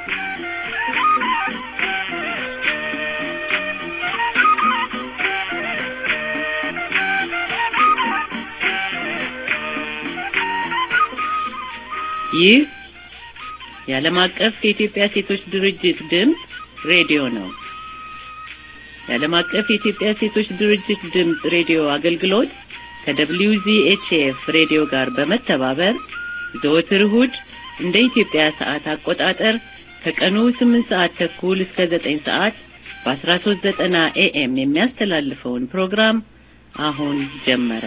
ይህ የዓለም አቀፍ የኢትዮጵያ ሴቶች ድርጅት ድምፅ ሬዲዮ ነው። የዓለም አቀፍ የኢትዮጵያ ሴቶች ድርጅት ድምፅ ሬዲዮ አገልግሎት ከWZHF ሬዲዮ ጋር በመተባበር ዘወትር እሁድ እንደ ኢትዮጵያ ሰዓት አቆጣጠር ከቀኑ 8 ሰዓት ተኩል እስከ 9 ሰዓት በ1390 ኤኤም የሚያስተላልፈውን ፕሮግራም አሁን ጀመረ።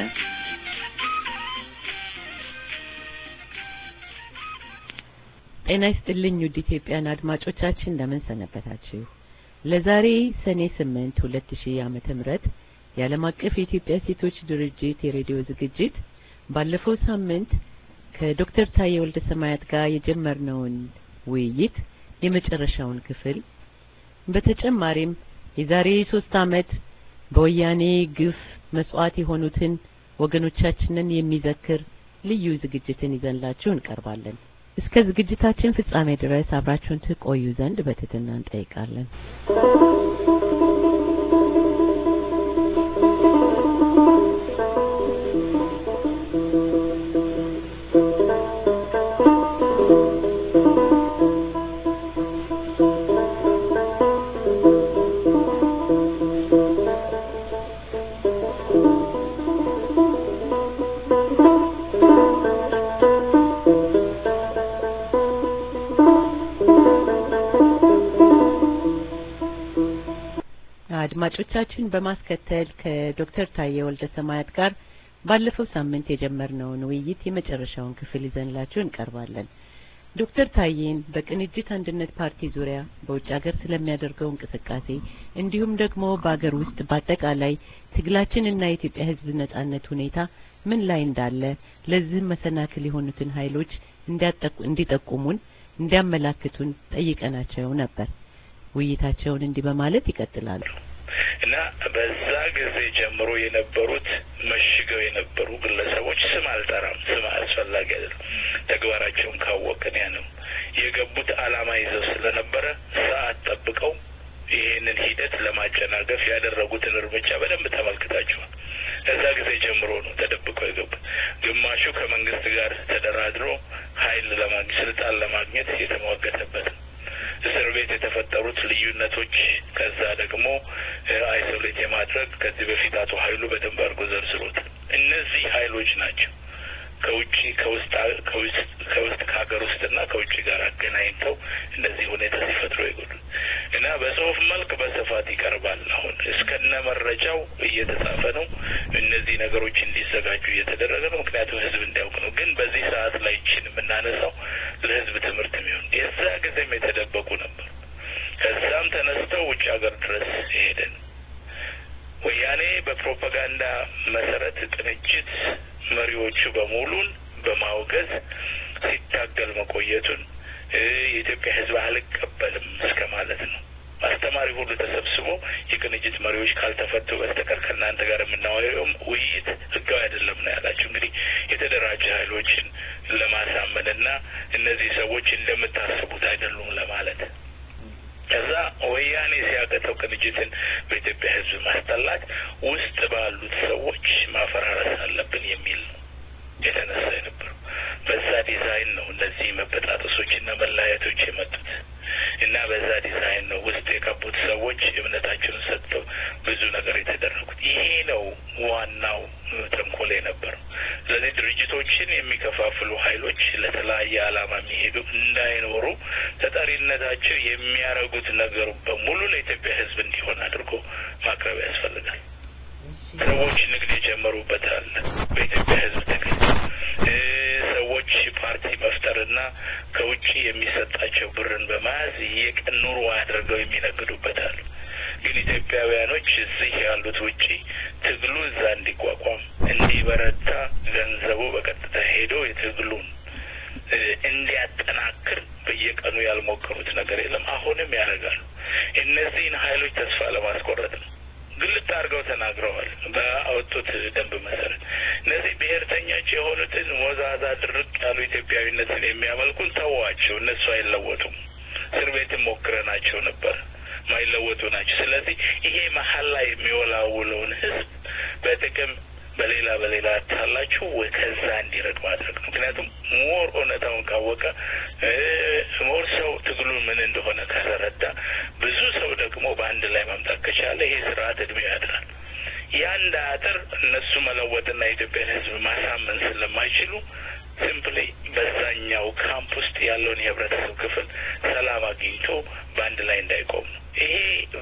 ጤና ይስጥልኝ ውድ ኢትዮጵያን አድማጮቻችን እንደምን ሰነበታችሁ? ለዛሬ ሰኔ 8 2000 ዓመተ ምህረት የዓለም አቀፍ የኢትዮጵያ ሴቶች ድርጅት የሬዲዮ ዝግጅት ባለፈው ሳምንት ከዶክተር ታዬ ወልደ ሰማያት ጋር የጀመርነውን ውይይት የመጨረሻውን ክፍል በተጨማሪም የዛሬ ሶስት ዓመት በወያኔ ግፍ መስዋዕት የሆኑትን ወገኖቻችንን የሚዘክር ልዩ ዝግጅትን ይዘንላችሁ እንቀርባለን። እስከ ዝግጅታችን ፍጻሜ ድረስ አብራችሁን ትቆዩ ዘንድ በትህትና እንጠይቃለን። አድማጮቻችን በማስከተል ከዶክተር ታዬ ወልደ ሰማያት ጋር ባለፈው ሳምንት የጀመርነውን ውይይት የመጨረሻውን ክፍል ይዘንላችሁ እንቀርባለን። ዶክተር ታዬን በቅንጅት አንድነት ፓርቲ ዙሪያ በውጭ ሀገር ስለሚያደርገው እንቅስቃሴ እንዲሁም ደግሞ በሀገር ውስጥ በአጠቃላይ ትግላችንና የኢትዮጵያ ሕዝብ ነጻነት ሁኔታ ምን ላይ እንዳለ ለዚህም መሰናክል የሆኑትን ኃይሎች እንዲጠቁሙን እንዲያመላክቱን ጠይቀናቸው ነበር። ውይይታቸውን እንዲህ በማለት ይቀጥላሉ። እና በዛ ጊዜ ጀምሮ የነበሩት መሽገው የነበሩ ግለሰቦች ስም አልጠራም፣ ስም አስፈላጊ አይደለም። ተግባራቸውን ካወቅን ያ ነው የገቡት ዓላማ ይዘው ስለነበረ ሰዓት ጠብቀው ይሄንን ሂደት ለማጨናገፍ ያደረጉትን እርምጃ በደንብ ተመልክታችኋል። ከዛ ጊዜ ጀምሮ ነው ተደብቀው የገቡት። ግማሹ ከመንግስት ጋር ተደራድሮ ኃይል ለማግኘት ስልጣን ለማግኘት የተሟገተበት ነው። እስር ቤት የተፈጠሩት ልዩነቶች ከዛ ደግሞ አይሶሌት የማድረግ ከዚህ በፊት አቶ ኃይሉ በደንብ አድርጎ ዘርዝሮታል። እነዚህ ኃይሎች ናቸው ከውጭ ከውስጥ ከውስጥ ከሀገር ውስጥና ከውጭ ጋር አገናኝተው እንደዚህ ሁኔታ ሲፈጥሩ ይጎዱት እና በጽሁፍ መልክ በስፋት ይቀርባል። አሁን እስከነ መረጃው እየተጻፈ ነው። እነዚህ ነገሮች እንዲዘጋጁ እየተደረገ ነው። ምክንያቱም ህዝብ እንዲያውቅ ነው። ግን በዚህ ሰዓት ላይ ይችን የምናነሳው ለህዝብ ትምህርት የሚሆን የዛ ጊዜም የተደበቁ ነበሩ። ከዛም ተነስተው ውጭ ሀገር ድረስ ሄደን ወያኔ በፕሮፓጋንዳ መሰረት ቅንጅት መሪዎቹ በሙሉን በማውገዝ ሲታገል መቆየቱን የኢትዮጵያ ህዝብ አልቀበልም እስከ ማለት ነው። አስተማሪ ሁሉ ተሰብስቦ የቅንጅት መሪዎች ካልተፈቱ በስተቀር ከእናንተ ጋር የምናወየውም ውይይት ህጋዊ አይደለም ነው ያላቸው። እንግዲህ የተደራጀ ኃይሎችን ለማሳመንና እነዚህ ሰዎች እንደምታስቡት አይደሉም ለማለት ከዛ ወያኔ ሲያቀተው ቅንጅትን በኢትዮጵያ ህዝብ ማስጠላት ውስጥ ባሉት ሰዎች ማፈራረስ አለብን የሚል ነው የተነሳ የነበረው። በዛ ዲዛይን ነው እነዚህ መበጣጠሶችና መለያየቶች የመጡት እና በዛ ዲዛይን ነው ውስጥ የገቡት ሰዎች እምነታቸውን ሰጥተው ብዙ ነገር የተደረጉት። ይሄ ነው ዋናው ተንኮል የነበረው። ስለዚህ ድርጅቶችን የሚከፋፍሉ ኃይሎች ለተለያየ ዓላማ የሚሄዱ እንዳይኖሩ ተጠሪነታቸው የሚያደርጉት ነገር በሙሉ ለኢትዮጵያ ህዝብ እንዲሆን አድርጎ ማቅረብ ያስፈልጋል። ሰዎች ንግድ የጀመሩበታል በኢትዮጵያ ህዝብ ትግል ሰዎች ፓርቲ መፍጠርና ከውጭ የሚሰጣቸው ብርን በመያዝ የቀን ኑሮ አድርገው የሚነግዱበታል። ግን ኢትዮጵያውያኖች እዚህ ያሉት ውጪ ትግሉ እዛ እንዲቋቋም እንዲበረታ ገንዘቡ በቀጥታ ሄዶ የትግሉን እንዲያጠናክር በየቀኑ ያልሞከሩት ነገር የለም። አሁንም ያደርጋሉ። እነዚህን ኃይሎች ተስፋ ለማስቆረጥ ነው። ግልጥ አድርገው ተናግረዋል። በአወጡት ደንብ መሰረት እነዚህ ብሔርተኞች የሆኑትን ሞዛዛ ድርቅ ያሉ ኢትዮጵያዊነትን የሚያመልኩን ተዋቸው፣ እነሱ አይለወጡም። እስር ቤትም ሞክረናቸው ነበር። ማይለወጡ ናቸው። ስለዚህ ይሄ መሀል ላይ የሚወላውለውን ህዝብ በጥቅም በሌላ በሌላ ታላችሁ ወይ ከዛ እንዲረድ ማድረግ ነው። ምክንያቱም ሞር እውነታውን ካወቀ ሞር ሰው ትግሉ ምን እንደሆነ ከተረዳ ብዙ ሰው ደግሞ በአንድ ላይ መምጣት ከቻለ ይሄ ስርዓት እድሜ ያድራል። ያ እንዳያጥር እነሱ መለወጥና የኢትዮጵያን ህዝብ ማሳመን ስለማይችሉ ሲምፕሊ በዛኛው ካምፕ ውስጥ ያለውን የህብረተሰብ ክፍል ሰላም አግኝቶ በአንድ ላይ እንዳይቆም ነው። ይሄ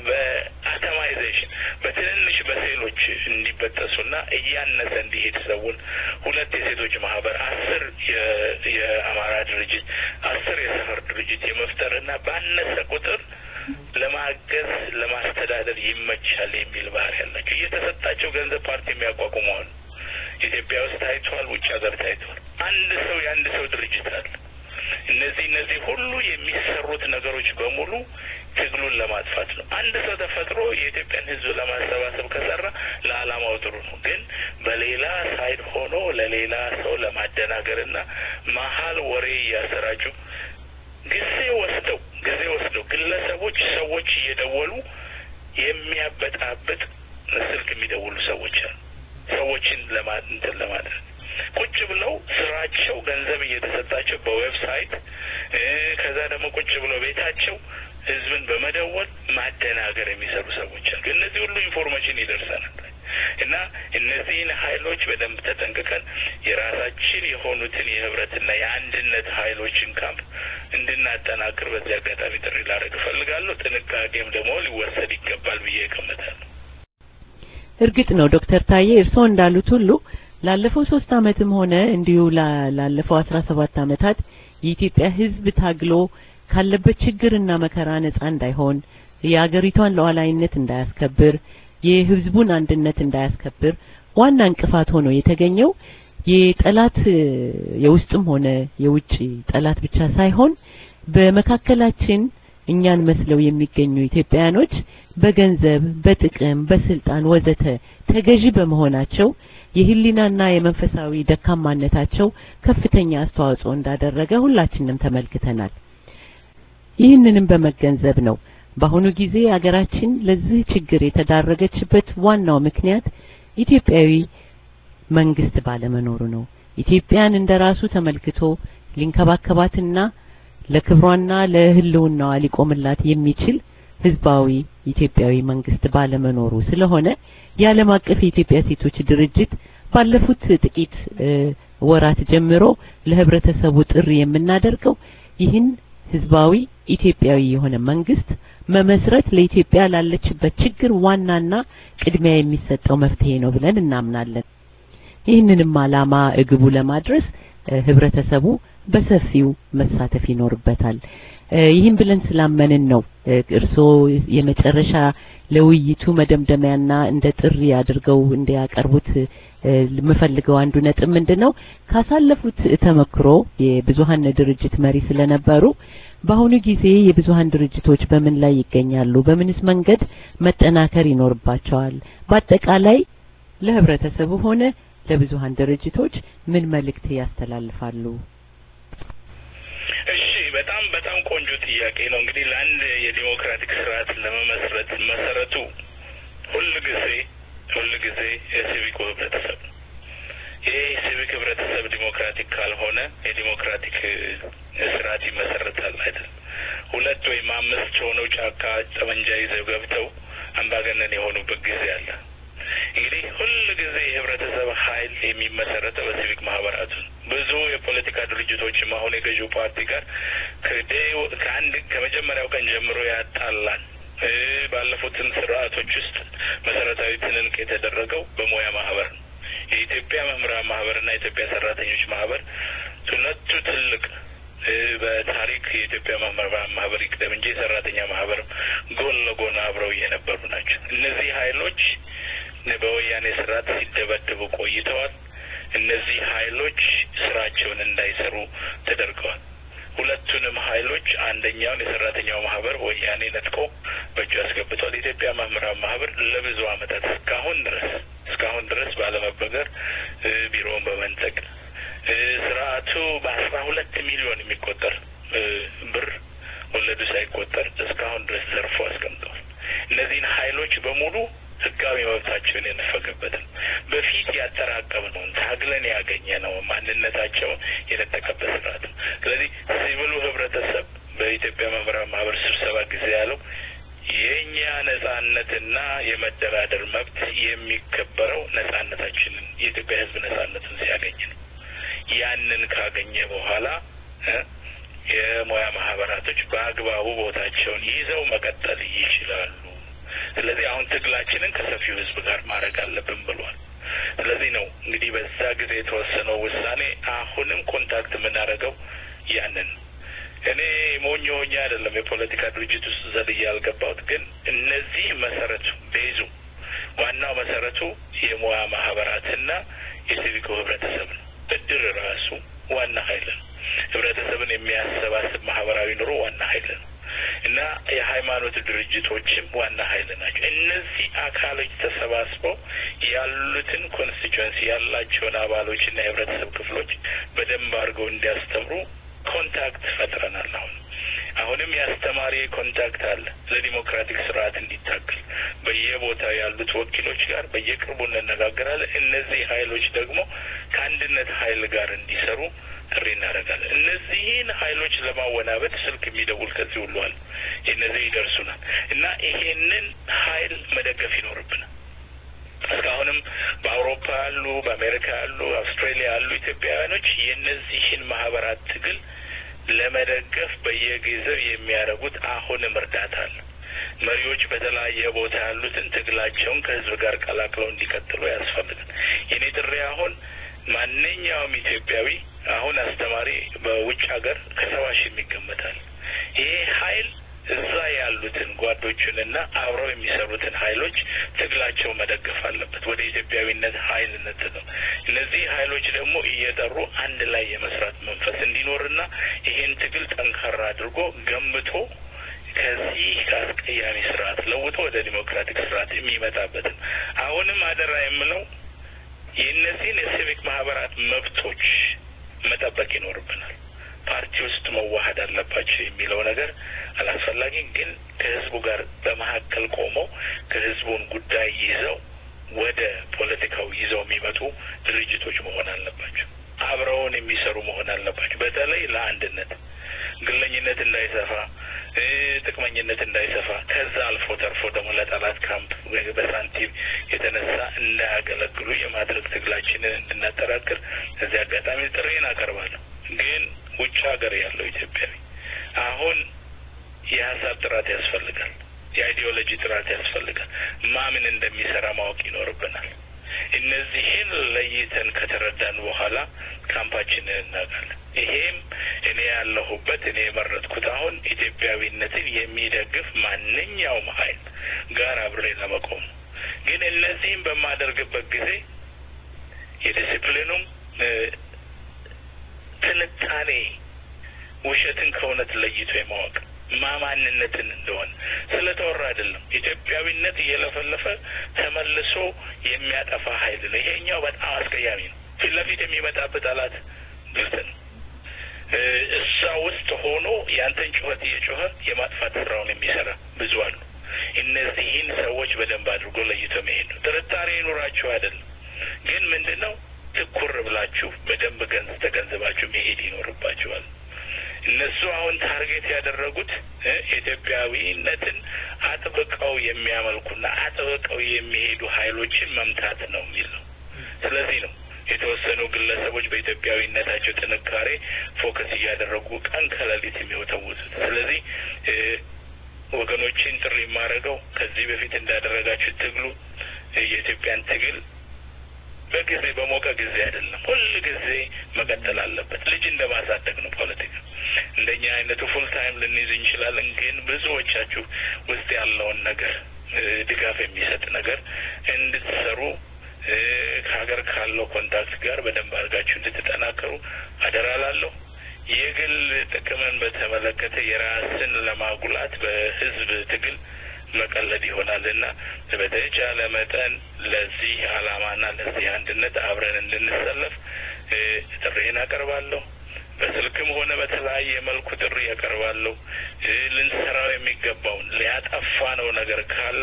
በአተማይዜሽን በትንንሽ በሴሎች እንዲበጠሱና እያነሰ እንዲሄድ ሰውን ሁለት የሴቶች ማህበር፣ አስር የአማራ ድርጅት፣ አስር የሰፈር ድርጅት የመፍጠርና ባነሰ ቁጥር ለማገዝ ለማስተዳደር ይመቻል የሚል ባህሪ ያላቸው እየተሰጣቸው ገንዘብ ፓርቲ የሚያቋቁሙ አሉ። ኢትዮጵያ ውስጥ ታይቷል፣ ውጭ ሀገር ታይቷል። አንድ ሰው የአንድ ሰው ድርጅት አለ። እነዚህ እነዚህ ሁሉ የሚሰሩት ነገሮች በሙሉ ትግሉን ለማጥፋት ነው። አንድ ሰው ተፈጥሮ የኢትዮጵያን ሕዝብ ለማሰባሰብ ከሰራ ለዓላማው ጥሩ ነው። ግን በሌላ ሳይድ ሆኖ ለሌላ ሰው ለማደናገርና መሀል ወሬ እያሰራጩ ጊዜ ወስደው ጊዜ ወስደው ግለሰቦች ሰዎች እየደወሉ የሚያበጣብጥ ስልክ የሚደውሉ ሰዎች አሉ። ሰዎችን ለማ እንትን ለማድረግ ቁጭ ብለው ስራቸው ገንዘብ እየተሰጣቸው በዌብሳይት ከዛ ደግሞ ቁጭ ብለው ቤታቸው ህዝብን በመደወል ማደናገር የሚሰሩ ሰዎች አሉ። እነዚህ ሁሉ ኢንፎርሜሽን ይደርሰናል እና እነዚህን ሀይሎች በደንብ ተጠንቅቀን የራሳችን የሆኑትን የህብረትና የአንድነት ሀይሎችን ካምፕ እንድናጠናክር በዚህ አጋጣሚ ጥሪ ላደርግ እፈልጋለሁ። ጥንቃቄም ደግሞ ሊወሰድ ይገባል ብዬ እገምታለሁ። እርግጥ ነው ዶክተር ታዬ እርስዎ እንዳሉት ሁሉ ላለፈው ሶስት አመትም ሆነ እንዲሁ ላለፈው አስራ ሰባት አመታት የኢትዮጵያ ህዝብ ታግሎ ካለበት ችግርና መከራ ነጻ እንዳይሆን የአገሪቷን ሉዓላዊነት እንዳያስከብር የህዝቡን አንድነት እንዳያስከብር ዋና እንቅፋት ሆኖ የተገኘው የጠላት የውስጥም ሆነ የውጭ ጠላት ብቻ ሳይሆን በመካከላችን እኛን መስለው የሚገኙ ኢትዮጵያውያኖች በገንዘብ፣ በጥቅም፣ በስልጣን ወዘተ ተገዢ በመሆናቸው የህሊናና የመንፈሳዊ ደካማነታቸው ከፍተኛ አስተዋጽኦ እንዳደረገ ሁላችንም ተመልክተናል። ይህንንም በመገንዘብ ነው በአሁኑ ጊዜ አገራችን ለዚህ ችግር የተዳረገችበት ዋናው ምክንያት ኢትዮጵያዊ መንግስት ባለመኖሩ ነው። ኢትዮጵያን እንደራሱ ተመልክቶ ሊንከባከባትና ለክብሯና ለህልውናዋ ሊቆምላት የሚችል ህዝባዊ ኢትዮጵያዊ መንግስት ባለመኖሩ ስለሆነ የዓለም አቀፍ የኢትዮጵያ ሴቶች ድርጅት ባለፉት ጥቂት ወራት ጀምሮ ለህብረተሰቡ ጥሪ የምናደርገው ይህን ህዝባዊ ኢትዮጵያዊ የሆነ መንግስት መመስረት ለኢትዮጵያ ላለችበት ችግር ዋናና ቅድሚያ የሚሰጠው መፍትሄ ነው ብለን እናምናለን። ይህንንም ዓላማ እግቡ ለማድረስ ህብረተሰቡ በሰፊው መሳተፍ ይኖርበታል። ይህን ብለን ስላመንን ነው እርስዎ የመጨረሻ ለውይይቱ መደምደሚያና እንደ ጥሪ አድርገው እንዲያቀርቡት የምፈልገው አንዱ ነጥብ ምንድነው ካሳለፉት ተመክሮ የብዙሀን ድርጅት መሪ ስለነበሩ በአሁኑ ጊዜ የብዙሀን ድርጅቶች በምን ላይ ይገኛሉ? በምንስ መንገድ መጠናከር ይኖርባቸዋል? በአጠቃላይ ለህብረተሰቡ ሆነ ለብዙሀን ድርጅቶች ምን መልእክት ያስተላልፋሉ? እሺ፣ በጣም በጣም ቆንጆ ጥያቄ ነው። እንግዲህ ለአንድ የዲሞክራቲክ ስርዓት ለመመስረት መሰረቱ ሁል ጊዜ ሁል ጊዜ የሲቪኩ ህብረተሰብ ይሄ ሲቪክ ህብረተሰብ ዲሞክራቲክ ካልሆነ የዲሞክራቲክ ስርዓት ይመሰረታል አይደል? ሁለት ወይም አምስት ሆነው ጫካ ጠመንጃ ይዘው ገብተው አምባገነን የሆኑበት ጊዜ አለ። እንግዲህ ሁል ጊዜ የህብረተሰብ ኃይል የሚመሰረተው በሲቪክ ማህበራቱ ብዙ የፖለቲካ ድርጅቶችም አሁን የገዢው ፓርቲ ጋር ከአንድ ከመጀመሪያው ቀን ጀምሮ ያጣላል። ባለፉትም ስርዓቶች ውስጥ መሰረታዊ ትንንቅ የተደረገው በሙያ ማህበር ነው። የኢትዮጵያ መምህራን ማህበርና የኢትዮጵያ ሰራተኞች ማህበር ሁለቱ ትልቅ በታሪክ የኢትዮጵያ መምህራን ማህበር ይቅደም እንጂ የሰራተኛ ማህበርም ጎን ለጎን አብረው የነበሩ ናቸው። እነዚህ ኃይሎች በወያኔ ስርዓት ሲደበድቡ ቆይተዋል። እነዚህ ኃይሎች ስራቸውን እንዳይሰሩ ተደርገዋል። ሁለቱንም ኃይሎች አንደኛውን የሰራተኛው ማህበር ወያኔ ነጥቆ በእጁ አስገብቷል። የኢትዮጵያ መምህራን ማህበር ለብዙ አመታት እስካሁን ድረስ እስካሁን ድረስ ባለመበገር ቢሮውን በመንጠቅ ስርዓቱ በአስራ ሁለት ሚሊዮን የሚቆጠር ብር ወለዱ ሳይ ህይወታቸውን የነፈገበት ነው። በፊት ያጠራቀምነውን ታግለን ያገኘነው ማንነታቸውን የነጠቀበት ስርዓት ነው። ስለዚህ ሲቪሉ ህብረተሰብ በኢትዮጵያ መምህራን ማህበር ስብሰባ ጊዜ ያለው የእኛ ነጻነትና የመደራደር መብት የሚከበረው ነጻነታችንን የኢትዮጵያ ህዝብ ነጻነትን ሲያገኝ ነው። ያንን ካገኘ በኋላ የሙያ ማህበራቶች በአግባቡ ቦታቸውን ይዘው መቀጠል ይችላሉ። ስለዚህ አሁን ትግላችንን ከሰፊው ህዝብ ጋር ማድረግ አለብን ብሏል። ስለዚህ ነው እንግዲህ በዛ ጊዜ የተወሰነው ውሳኔ አሁንም ኮንታክት የምናደርገው ያንን ነው። እኔ ሞኝ ሆኜ አይደለም የፖለቲካ ድርጅት ውስጥ ዘልዬ ያልገባሁት፣ ግን እነዚህ መሰረቱ ቤዙ ዋናው መሰረቱ የሙያ ማህበራትና የሲቪኮ ህብረተሰብ ነው። እድር ራሱ ዋና ሀይል ነው። ህብረተሰብን የሚያሰባስብ ማህበራዊ ኑሮ ዋና ሀይል ነው እና የሃይማኖት ድርጅቶችም ዋና ሀይል ናቸው። እነዚህ አካሎች ተሰባስበው ያሉትን ኮንስቲትዌንሲ ያላቸውን አባሎችና የህብረተሰብ ክፍሎች በደንብ አድርገው እንዲያስተምሩ ኮንታክት ፈጥረናል። አሁን አሁንም የአስተማሪ ኮንታክት አለ ለዲሞክራቲክ ስርዓት እንዲታገል በየቦታው ያሉት ወኪሎች ጋር በየቅርቡ እንነጋገራለን። እነዚህ ሀይሎች ደግሞ ከአንድነት ሀይል ጋር እንዲሰሩ ጥሪ እናደርጋለን። እነዚህን ሀይሎች ለማወናበድ ስልክ የሚደውል ከዚህ ሁሉ አለ። እነዚህ ይደርሱናል እና ይሄንን ሀይል መደገፍ ይኖርብናል። እስካሁንም በአውሮፓ ያሉ፣ በአሜሪካ ያሉ፣ አውስትራሊያ ያሉ ኢትዮጵያውያኖች የእነዚህን ማህበራት ትግል ለመደገፍ በየጊዜው የሚያደርጉት አሁንም እርዳታ አለ። መሪዎች በተለያየ ቦታ ያሉትን ትግላቸውን ከህዝብ ጋር ቀላቅለው እንዲቀጥሉ ያስፈልጋል። የኔ ጥሪ አሁን ማንኛውም ኢትዮጵያዊ አሁን አስተማሪ በውጭ ሀገር ከሰባ ሺህ የሚገመታል። ይሄ ሀይል እዛ ያሉትን ጓዶቹንና አብረው የሚሰሩትን ሀይሎች ትግላቸው መደገፍ አለበት። ወደ ኢትዮጵያዊነት ሀይልነት ነው። እነዚህ ሀይሎች ደግሞ እየጠሩ አንድ ላይ የመስራት መንፈስ እንዲኖርና ይሄን ትግል ጠንካራ አድርጎ ገንብቶ ከዚህ ከአስቀያሚ ስርዓት ለውጦ ወደ ዲሞክራቲክ ስርዓት የሚመጣበትን አሁንም አደራ የምለው የእነዚህን የሲቪክ ማህበራት መብቶች መጠበቅ ይኖርብናል። ፓርቲ ውስጥ መዋሀድ አለባቸው የሚለው ነገር አላስፈላጊ፣ ግን ከህዝቡ ጋር በመካከል ቆመው ከህዝቡን ጉዳይ ይዘው ወደ ፖለቲካው ይዘው የሚመጡ ድርጅቶች መሆን አለባቸው። አብረውን የሚሰሩ መሆን አለባቸው። በተለይ ለአንድነት ግለኝነት እንዳይሰፋ፣ ጥቅመኝነት እንዳይሰፋ ከዛ አልፎ ተርፎ ደግሞ ለጠላት ካምፕ በሳንቲም የተነሳ እንዳያገለግሉ የማድረግ ትግላችንን እንድናጠራክር እዚህ አጋጣሚ ጥሪን አቀርባለሁ። ግን ውጭ ሀገር ያለው ኢትዮጵያዊ አሁን የሀሳብ ጥራት ያስፈልጋል። የአይዲዮሎጂ ጥራት ያስፈልጋል። ማምን እንደሚሰራ ማወቅ ይኖርብናል። እነዚህን ለይተን ከተረዳን በኋላ ካምፓችንን እናውቃለን። ይሄም እኔ ያለሁበት እኔ የመረጥኩት አሁን ኢትዮጵያዊነትን የሚደግፍ ማንኛውም ሀይል ጋር አብሬ ለመቆም ነው። ግን እነዚህም በማደርግበት ጊዜ የዲስፕሊኑም ትንታኔ ውሸትን ከእውነት ለይቶ የማወቅ ማማንነትን እንደሆነ ስለተወራ አይደለም። ኢትዮጵያዊነት እየለፈለፈ ተመልሶ የሚያጠፋ ሀይል ነው። ይሄኛው በጣም አስቀያሚ ነው። ፊት ለፊት የሚመጣበት ጠላት ግልጽ ነው። እዛ ውስጥ ሆኖ ያንተን ጩኸት እየጮኸ የማጥፋት ስራውን የሚሰራ ብዙ አሉ። እነዚህን ሰዎች በደንብ አድርጎ ለይቶ መሄድ ነው። ጥርጣሬ ይኑራችሁ አይደለም፣ ግን ምንድን ነው ትኩር ብላችሁ በደንብ ገንዝ ተገንዝባችሁ መሄድ ይኖርባችኋል። እነሱ አሁን ታርጌት ያደረጉት ኢትዮጵያዊነትን አጥብቀው የሚያመልኩና አጥብቀው የሚሄዱ ሀይሎችን መምታት ነው የሚል ነው። ስለዚህ ነው የተወሰኑ ግለሰቦች በኢትዮጵያዊነታቸው ጥንካሬ ፎከስ እያደረጉ ቀን ከሌሊት የሚወተውቱት። ስለዚህ ወገኖችን ጥሪ የማደርገው ከዚህ በፊት እንዳደረጋችሁ ትግሉ የኢትዮጵያን ትግል በጊዜ በሞቀ ጊዜ አይደለም፣ ሁል ጊዜ መቀጠል አለበት። ልጅ እንደማሳደግ ነው ፖለቲካ። እንደኛ አይነቱ ፉል ታይም ልንይዝ እንችላለን፣ ግን ብዙዎቻችሁ ውስጥ ያለውን ነገር ድጋፍ የሚሰጥ ነገር እንድትሰሩ ከሀገር ካለው ኮንታክት ጋር በደንብ አድርጋችሁ እንድትጠናከሩ አደራ ላለሁ። የግል ጥቅምን በተመለከተ የራስን ለማጉላት በህዝብ ትግል መቀለድ ይሆናል እና በተቻለ መጠን ለዚህ አላማና ለዚህ አንድነት አብረን እንድንሰለፍ ጥሪዬን አቀርባለሁ። በስልክም ሆነ በተለያየ መልኩ ጥሪ ያቀርባለሁ። ልንሰራው የሚገባውን ሊያጠፋ ነው ነገር ካለ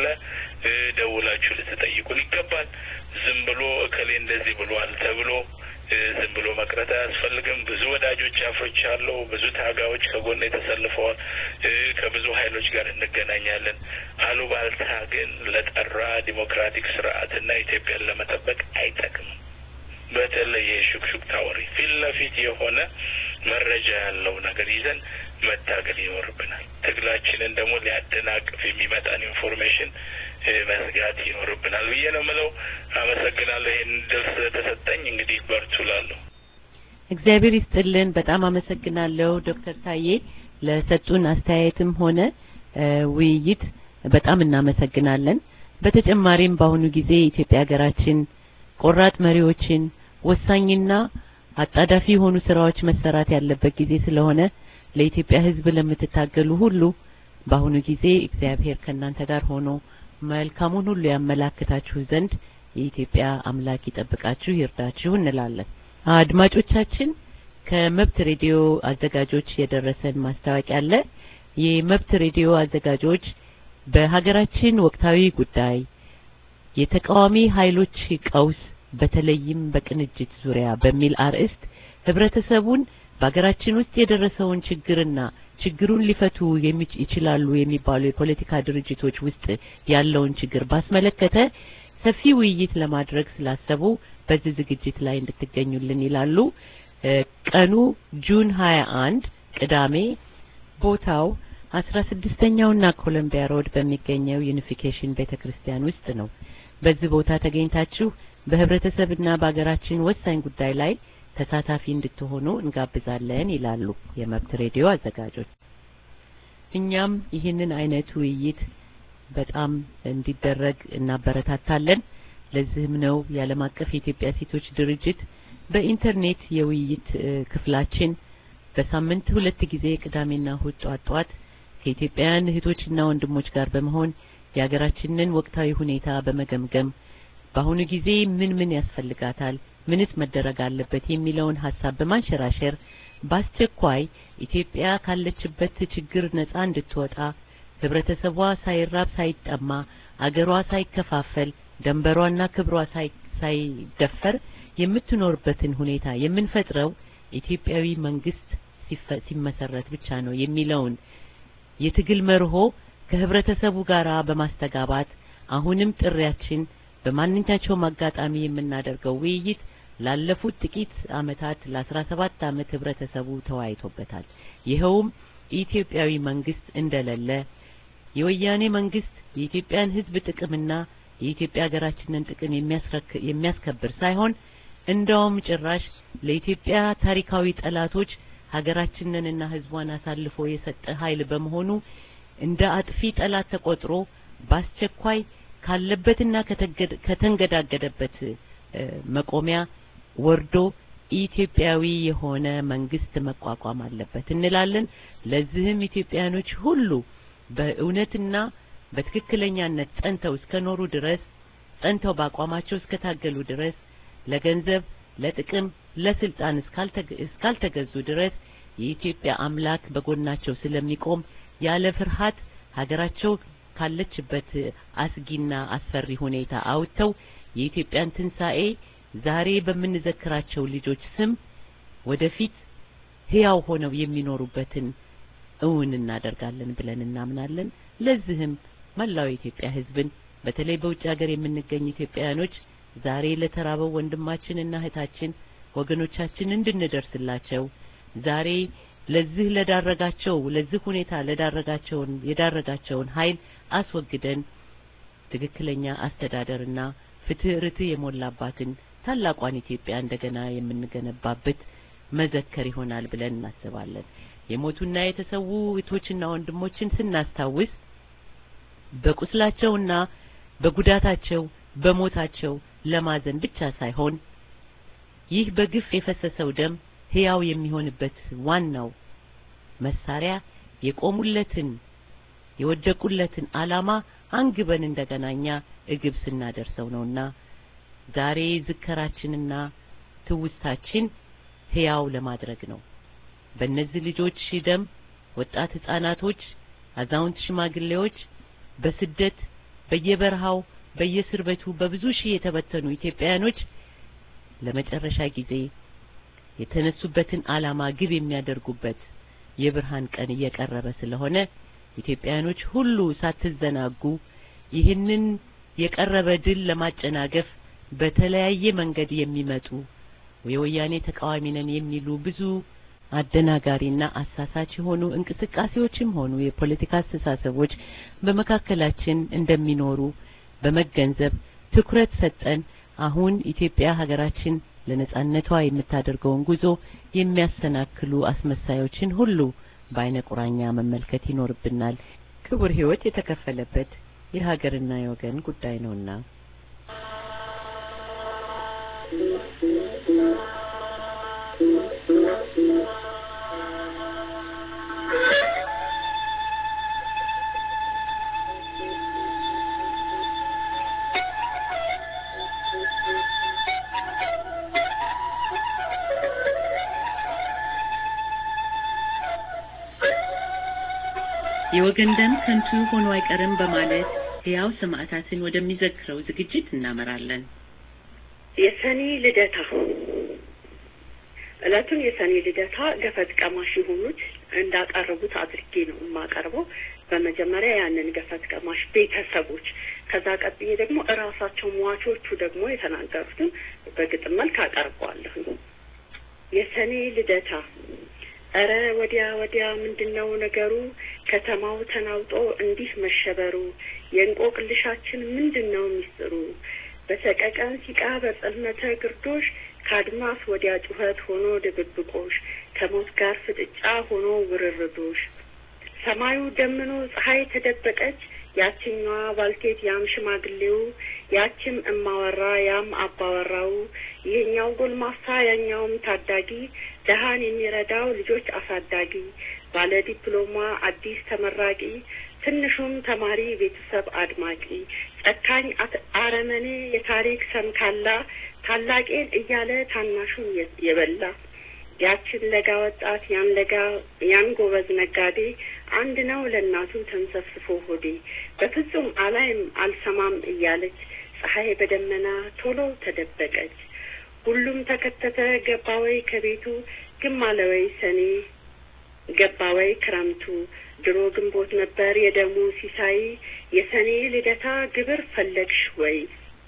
ደውላችሁ ልትጠይቁን ይገባል። ዝም ብሎ እከሌ እንደዚህ ብሏል ተብሎ ዝም ብሎ መቅረት አያስፈልግም። ብዙ ወዳጆች አፍርቻለሁ። ብዙ ታጋዮች ከጎን ተሰልፈዋል። ከብዙ ኃይሎች ጋር እንገናኛለን። አሉባልታ ግን ለጠራ ዲሞክራቲክ ስርዓትና ኢትዮጵያን ለመጠበቅ አይጠቅምም። በተለይ የሹክሹክታ ወሬ ፊት ለፊት የሆነ መረጃ ያለው ነገር ይዘን መታገል ይኖርብናል። ትግላችንን ደግሞ ሊያደናቅፍ የሚመጣን ኢንፎርሜሽን መዝጋት ይኖርብናል ብዬ ነው ምለው። አመሰግናለሁ ይህን ድል ስለተሰጠኝ። እንግዲህ በርቱ ላለሁ እግዚአብሔር ይስጥልን። በጣም አመሰግናለሁ ዶክተር ታዬ ለሰጡን አስተያየትም ሆነ ውይይት በጣም እናመሰግናለን። በተጨማሪም በአሁኑ ጊዜ ኢትዮጵያ ሀገራችን ቆራጥ መሪዎችን ወሳኝና አጣዳፊ የሆኑ ስራዎች መሰራት ያለበት ጊዜ ስለሆነ ለኢትዮጵያ ሕዝብ ለምትታገሉ ሁሉ በአሁኑ ጊዜ እግዚአብሔር ከእናንተ ጋር ሆኖ መልካሙን ሁሉ ያመላክታችሁ ዘንድ የኢትዮጵያ አምላክ ይጠብቃችሁ ይርዳችሁ እንላለን። አድማጮቻችን ከመብት ሬዲዮ አዘጋጆች የደረሰን ማስታወቂያ አለ። የመብት ሬዲዮ አዘጋጆች በሀገራችን ወቅታዊ ጉዳይ የተቃዋሚ ኃይሎች ቀውስ በተለይም በቅንጅት ዙሪያ በሚል አርዕስት ህብረተሰቡን በሀገራችን ውስጥ የደረሰውን ችግርና ችግሩን ሊፈቱ ይችላሉ የሚባሉ የፖለቲካ ድርጅቶች ውስጥ ያለውን ችግር ባስመለከተ ሰፊ ውይይት ለማድረግ ስላሰቡ በዚህ ዝግጅት ላይ እንድትገኙልን ይላሉ። ቀኑ ጁን 21 ቅዳሜ፣ ቦታው አስራ ስድስተኛውና ኮሎምቢያ ሮድ በሚገኘው ዩኒፊኬሽን ቤተክርስቲያን ውስጥ ነው። በዚህ ቦታ ተገኝታችሁ በህብረተሰብና በሀገራችን ወሳኝ ጉዳይ ላይ ተሳታፊ እንድትሆኑ እንጋብዛለን ይላሉ የመብት ሬዲዮ አዘጋጆች። እኛም ይህንን አይነት ውይይት በጣም እንዲደረግ እናበረታታለን። ለዚህም ነው የዓለም አቀፍ የኢትዮጵያ ሴቶች ድርጅት በኢንተርኔት የውይይት ክፍላችን በሳምንት ሁለት ጊዜ ቅዳሜና እሁድ ጧት ጧት ከኢትዮጵያውያን እህቶችና ወንድሞች ጋር በመሆን የሀገራችንን ወቅታዊ ሁኔታ በመገምገም በአሁኑ ጊዜ ምን ምን ያስፈልጋታል፣ ምንስ መደረግ አለበት የሚለውን ሀሳብ በማንሸራሸር በአስቸኳይ ኢትዮጵያ ካለችበት ችግር ነጻ እንድትወጣ ህብረተሰቧ ሳይራብ ሳይጠማ አገሯ ሳይከፋፈል ደንበሯና ክብሯ ሳይደፈር የምትኖርበትን ሁኔታ የምንፈጥረው ኢትዮጵያዊ መንግስት ሲመሰረት ብቻ ነው የሚለውን የትግል መርሆ ከህብረተሰቡ ጋር በማስተጋባት አሁንም ጥሪያችን በማንኛቸውም አጋጣሚ የምናደርገው ውይይት ላለፉት ጥቂት አመታት ለአስራ ሰባት አመት ህብረተሰቡ ተወያይቶበታል። ይኸውም ኢትዮጵያዊ መንግስት እንደሌለ የወያኔ መንግስት የኢትዮጵያን ህዝብ ጥቅምና የኢትዮጵያ ሀገራችንን ጥቅም የሚያስከብር ሳይሆን እንደውም ጭራሽ ለኢትዮጵያ ታሪካዊ ጠላቶች ሀገራችንንና ህዝቧን አሳልፎ የሰጠ ኃይል በመሆኑ እንደ አጥፊ ጠላት ተቆጥሮ በአስቸኳይ ካለበትና ከተንገዳገደበት መቆሚያ ወርዶ ኢትዮጵያዊ የሆነ መንግስት መቋቋም አለበት እንላለን። ለዚህም ኢትዮጵያኖች ሁሉ በእውነትና በትክክለኛነት ጸንተው እስከኖሩ ድረስ ጸንተው በአቋማቸው እስከታገሉ ድረስ ለገንዘብ፣ ለጥቅም፣ ለስልጣን እስካልተገዙ ድረስ የኢትዮጵያ አምላክ በጎናቸው ስለሚቆም ያለ ፍርሃት ሀገራቸው ካለችበት አስጊና አስፈሪ ሁኔታ አውጥተው የኢትዮጵያን ትንሣኤ ዛሬ በምንዘክራቸው ልጆች ስም ወደፊት ህያው ሆነው የሚኖሩበትን እውን እናደርጋለን ብለን እናምናለን። ለዚህም መላው የኢትዮጵያ ህዝብን በተለይ በውጭ ሀገር የምንገኝ ኢትዮጵያውያኖች ዛሬ ለተራበው ወንድማችንና እህታችን ወገኖቻችን እንድንደርስላቸው ዛሬ ለዚህ ለዳረጋቸው ለዚህ ሁኔታ ለዳረጋቸውን የዳረጋቸውን ኃይል አስወግደን ትክክለኛ አስተዳደርና ፍትህ ርትዕ የሞላባትን ታላቋን ኢትዮጵያ እንደገና የምንገነባበት መዘከር ይሆናል ብለን እናስባለን። የሞቱና የተሰዉ እህቶችና ወንድሞችን ስናስታውስ በቁስላቸውና በጉዳታቸው በሞታቸው ለማዘን ብቻ ሳይሆን ይህ በግፍ የፈሰሰው ደም ህያው የሚሆንበት ዋናው መሳሪያ የቆሙለትን የወደቁለትን ዓላማ አንግበን እንደገና እኛ እግብ ስናደርሰው ነውና ዛሬ ዝከራችንና ትውስታችን ህያው ለማድረግ ነው። በእነዚህ ልጆች ደም ወጣት ህጻናቶች፣ አዛውንት ሽማግሌዎች በስደት በየበረሃው በየእስር ቤቱ በብዙ ሺህ የተበተኑ ኢትዮጵያውያኖች ለመጨረሻ ጊዜ የተነሱበትን ዓላማ ግብ የሚያደርጉበት የብርሃን ቀን እየቀረበ ስለሆነ ኢትዮጵያውያኖች ሁሉ ሳትዘናጉ ይህንን የቀረበ ድል ለማጨናገፍ በተለያየ መንገድ የሚመጡ የወያኔ ተቃዋሚ ነን የሚሉ ብዙ አደናጋሪና አሳሳች የሆኑ እንቅስቃሴዎችም ሆኑ የፖለቲካ አስተሳሰቦች በመካከላችን እንደሚኖሩ በመገንዘብ ትኩረት ሰጠን አሁን ኢትዮጵያ ሀገራችን ለነጻነቷ የምታደርገውን ጉዞ የሚያሰናክሉ አስመሳዮችን ሁሉ በአይነ ቁራኛ መመልከት ይኖርብናል። ክቡር ሕይወት የተከፈለበት የሀገርና የወገን ጉዳይ ነውና የወገን ደም ከንቱ ሆኖ አይቀርም በማለት ሕያው ሰማዕታትን ወደሚዘክረው ዝግጅት እናመራለን። የሰኔ ልደታ እለቱን የሰኔ ልደታ ገፈት ቀማሽ የሆኑት እንዳቀረቡት አድርጌ ነው የማቀርበው። በመጀመሪያ ያንን ገፈት ቀማሽ ቤተሰቦች፣ ከዛ ቀጥዬ ደግሞ እራሳቸው ሟቾቹ ደግሞ የተናገሩትን በግጥም መልክ አቀርበዋለሁ። የሰኔ ልደታ እረ ወዲያ ወዲያ ምንድን ነው ነገሩ? ከተማው ተናውጦ እንዲህ መሸበሩ፣ የእንቆቅልሻችን ምንድን ነው ሚስጥሩ? በሰቀቀን ሲቃ በጸልመተ ግርዶሽ ከአድማስ ወዲያ ጩኸት ሆኖ ድብብቆሽ ከሞት ጋር ፍጥጫ ሆኖ ውርርዶሽ ሰማዩ ደምኖ ፀሐይ ተደበቀች ያችኛዋ ባልቴት ያም ሽማግሌው ያችም እማወራ ያም አባወራው ይሄኛው ጎልማሳ ያኛውም ታዳጊ ደሃን የሚረዳው ልጆች አሳዳጊ ባለ ዲፕሎማ አዲስ ተመራቂ ትንሹም ተማሪ ቤተሰብ አድማቂ ጨካኝ አረመኔ የታሪክ ሰንካላ ታላቄን እያለ ታናሹን የበላ ያችን ለጋ ወጣት ያን ለጋ ያን ጎበዝ ነጋዴ አንድ ነው ለእናቱ ተንሰፍስፎ ሆዴ በፍጹም አላይም አልሰማም እያለች ፀሐይ በደመና ቶሎ ተደበቀች። ሁሉም ተከተተ ገባ ወይ ከቤቱ ግም አለ ወይ ሰኔ ገባ ወይ ክረምቱ ድሮ ግንቦት ነበር የደሙ ሲሳይ የሰኔ ልደታ ግብር ፈለግሽ ወይ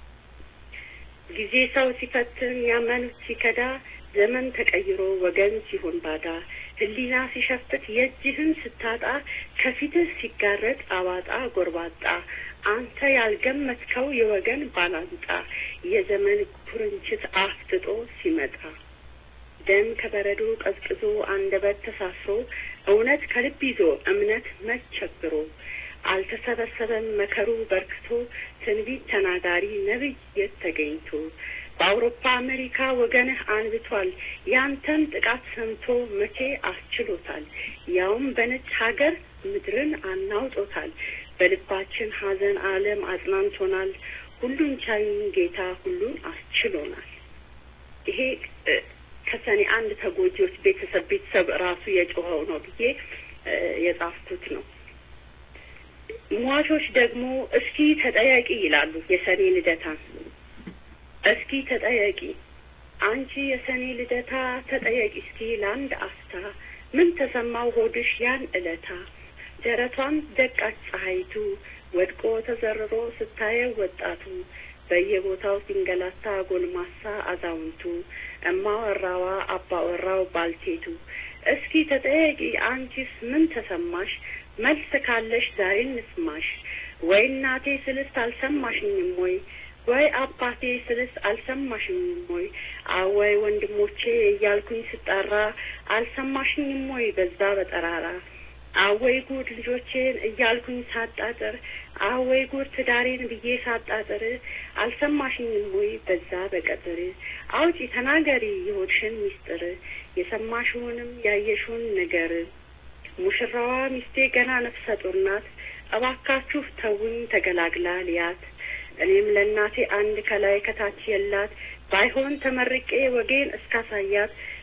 ጊዜ ሰው ሲፈትን ያመኑት ሲከዳ ዘመን ተቀይሮ ወገን ሲሆን ባዳ ሕሊና ሲሸፍት የእጅህን ስታጣ ከፊትህ ሲጋረጥ አባጣ ጎርባጣ አንተ ያልገመትከው የወገን ባላንጣ የዘመን ኩርንችት አፍጥጦ ሲመጣ ደም ከበረዶ ቀዝቅዞ አንደበት ተሳስሮ እውነት ከልብ ይዞ እምነት መቸግሮ አልተሰበሰበም መከሩ በርክቶ ትንቢት ተናጋሪ ነቢይ የት ተገኝቶ በአውሮፓ አሜሪካ ወገንህ አንብቷል ያንተን ጥቃት ሰምቶ መቼ አስችሎታል ያውም በነጭ ሀገር ምድርን አናውጦታል በልባችን ሀዘን ዓለም አጽናንቶናል ሁሉን ቻዩን ጌታ ሁሉን አስችሎናል ይሄ ከሰኔ አንድ ተጎጂዎች ቤተሰብ ቤተሰብ ራሱ የጮኸው ነው ብዬ የጻፍኩት ነው። ሟቾች ደግሞ እስኪ ተጠያቂ ይላሉ የሰኔ ልደታን። እስኪ ተጠያቂ አንቺ የሰኔ ልደታ ተጠያቂ እስኪ ለአንድ አፍታ ምን ተሰማው ሆድሽ ያን እለታ ደረቷን ደቃች ፀሐይቱ ወድቆ ተዘርሮ ስታየው ወጣቱ በየቦታው ሲንገላታ ጎልማሳ አዛውንቱ እማወራዋ አባወራው ባልቴቱ እስኪ ተጠያቂ አንቺስ ምን ተሰማሽ? መልስ ካለሽ ዛሬ እንስማሽ። ወይ እናቴ ስልስ አልሰማሽኝም ወይ? ወይ አባቴ ስልስ አልሰማሽኝም ወይ? አወይ ወንድሞቼ እያልኩኝ ስጣራ አልሰማሽኝም ወይ? በዛ በጠራራ አወይ ጉድ ልጆቼን እያልኩኝ ሳጣጥር አወይ ጉድ ትዳሬን ብዬ ሳጣጥር አልሰማሽኝም ወይ በዛ በቀጥር አውጪ ተናገሪ የሆድሽን ሚስጥር የሰማሽውንም ያየሽውን ነገር ሙሽራዋ ሚስቴ ገና ነፍሰ ጡር ናት እባካችሁ ተውኝ ተገላግላ ልያት እኔም ለእናቴ አንድ ከላይ ከታች የላት ባይሆን ተመርቄ ወጌን እስካሳያት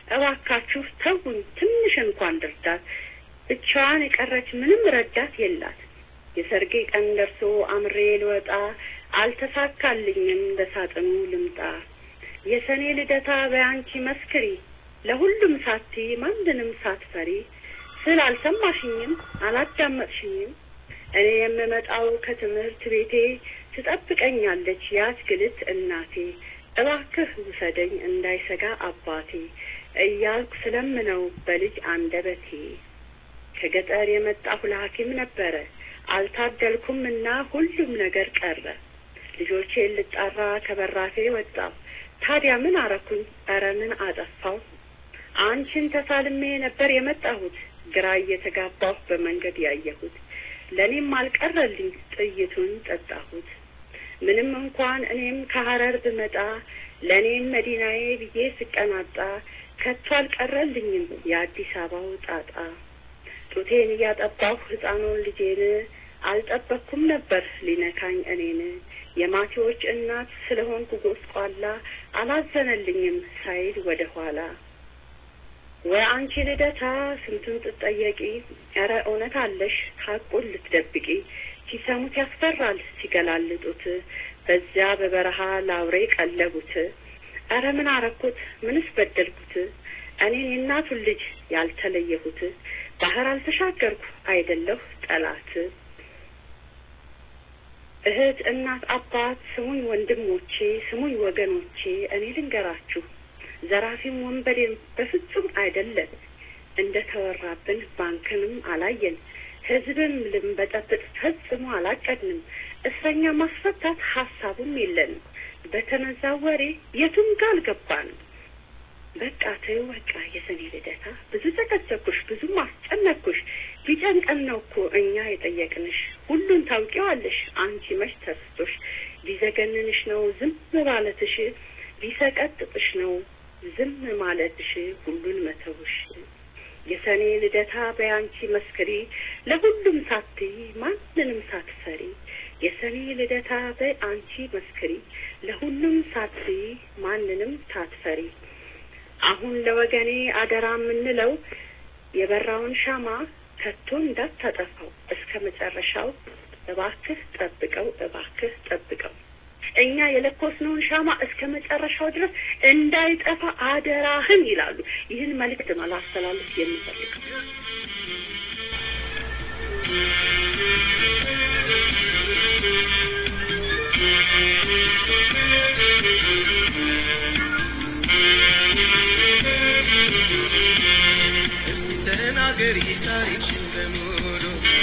እባካችሁ ተውን፣ ትንሽ እንኳን ድርዳት። ብቻዋን የቀረች ምንም ረዳት የላት። የሰርጌ ቀን ደርሶ አምሬ ልወጣ አልተሳካልኝም፣ በሳጥኑ ልምጣ። የሰኔ ልደታ በያንቺ መስክሪ፣ ለሁሉም ሳቲ ማንንም ሳትፈሪ። ስል አልሰማሽኝም፣ አላዳመጥሽኝም። እኔ የምመጣው ከትምህርት ቤቴ ትጠብቀኛለች የአትክልት እናቴ። እባክህ ውሰደኝ እንዳይሰጋ አባቴ እያልኩ ስለምነው በልጅ አንደበቴ። ከገጠር የመጣሁ ለሐኪም ነበረ አልታደልኩም እና ሁሉም ነገር ቀረ። ልጆቼን ልጣራ ከበራፌ ወጣሁ። ታዲያ ምን አረኩኝ? ኧረ ምን አጠፋው? አንቺን ተሳልሜ ነበር የመጣሁት ግራ እየተጋባሁ በመንገድ ያየሁት። ለእኔም አልቀረልኝ ጥይቱን ጠጣሁት። ምንም እንኳን እኔም ከሀረር ብመጣ ለእኔም መዲናዬ ብዬ ስቀናጣ ከቶ አልቀረልኝም የአዲስ አበባው ጣጣ። ጡቴን እያጠባሁ ሕፃኑን ልጄን አልጠበቅኩም ነበር ሊነካኝ እኔን። የማቴዎች እናት ስለሆንኩ ጎስቋላ አላዘነልኝም ሳይል ወደ ኋላ። ወይ አንቺ ልደታ ስንቱን ትጠየቂ፣ ኧረ እውነት አለሽ ሀቁን ልትደብቂ። ሲሰሙት ያስፈራል ሲገላልጡት፣ በዚያ በበረሃ ላውሬ ቀለቡት። ኧረ ምን አረኩት? ምንስ በደልኩት? እኔን የእናቱን ልጅ ያልተለየሁት ባህር አልተሻገርኩ አይደለሁ ጠላት። እህት፣ እናት፣ አባት ስሙኝ ወንድሞቼ፣ ስሙኝ ወገኖቼ፣ እኔ ልንገራችሁ ዘራፊም ወንበዴም በፍጹም አይደለን። እንደ ተወራብን ባንክንም አላየን፣ ህዝብም ልንበጠብጥ ፈጽሞ አላቀድንም። እስረኛ ማስፈታት ሀሳቡም የለንም። በተነዛ ወሬ የቱም ጋር አልገባንም። በቃ ተይው በቃ የሰኔ ልደታ ብዙ ጨቀጨኩሽ፣ ብዙም አስጨነቅኩሽ። ቢጨንቀን ነው እኮ እኛ የጠየቅንሽ። ሁሉን ታውቂዋለሽ አንቺ መች ተስቶሽ። ቢዘገንንሽ ነው ዝም ማለትሽ፣ ቢሰቀጥጥሽ ነው ዝም ማለትሽ፣ ሁሉን መተውሽ። የሰኔ ልደታ በያንቺ መስክሪ፣ ለሁሉም ሳትይ ማንንም ሳትፈሪ። የሰኔ ልደታ በአንቺ መስክሪ፣ ለሁሉም ሳትይ ማንንም ሳትፈሪ። አሁን ለወገኔ አደራ የምንለው የበራውን ሻማ ከቶ እንዳታጠፋው እስከ መጨረሻው እባክህ ጠብቀው፣ እባክህ ጠብቀው። እኛ የለኮስነውን ሻማ እስከ መጨረሻው ድረስ እንዳይጠፋ አደራህን ይላሉ። ይህን መልእክት ነው ላስተላልፍ የምፈልገው። ተናገሪ ታሪክሽን በሙሉ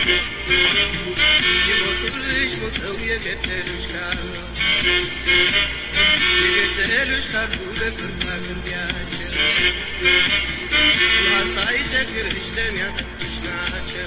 የሞቱልሽ ሞተው የገደሉሽ ካሉ የገደሉሽ ካሉ ለፍርድ አቅርቢያቸው ውሃ ሳይቸግርሽ ደም ያጠጡሽ ናቸው።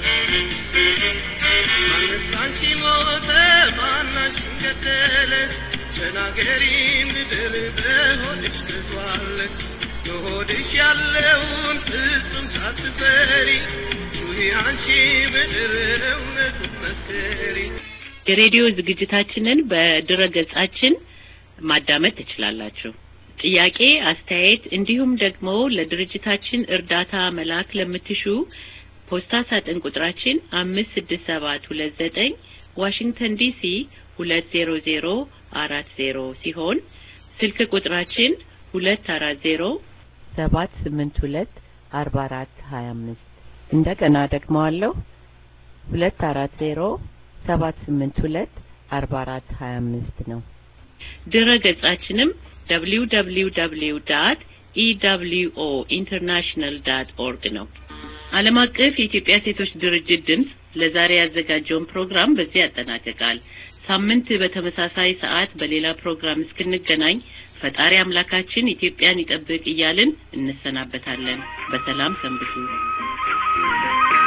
ማንስ አንቺ ሞተ ማናችን ገደለ ተናገሪ ምድር በሆድሽ ተዟለ በሆድሽ ያለውን ፍጹም ሳትፈሪ ጩኺ አንቺ ምድር እውነቱን መስክሪ። የሬዲዮ ዝግጅታችንን በድረ ገጻችን ማዳመጥ ትችላላችሁ። ጥያቄ፣ አስተያየት እንዲሁም ደግሞ ለድርጅታችን እርዳታ መላክ ለምትሹ ፖስታ ሳጥን ቁጥራችን አምስት ስድስት ሰባት ሁለት ዘጠኝ ዋሽንግተን ዲሲ ሁለት ዜሮ ዜሮ አራት ዜሮ ሲሆን ስልክ ቁጥራችን ሁለት አራት ዜሮ ሰባት ስምንት ሁለት አርባ አራት ሀያ አምስት እንደገና ደግመዋለሁ ሁለት አራት ዜሮ ሰባት ስምንት ሁለት አርባ አራት ሀያ አምስት ነው። ድረ ገጻችንም ደብሊው ደብሊው ደብሊው ዳት ኢደብሊውኦ ኢንተርናሽናል ዳት ኦርግ ነው። ዓለም አቀፍ የኢትዮጵያ ሴቶች ድርጅት ድምፅ ለዛሬ ያዘጋጀውን ፕሮግራም በዚህ ያጠናቅቃል። ሳምንት በተመሳሳይ ሰዓት በሌላ ፕሮግራም እስክንገናኝ ፈጣሪ አምላካችን ኢትዮጵያን ይጠብቅ እያልን እንሰናበታለን። በሰላም ሰንብቱ።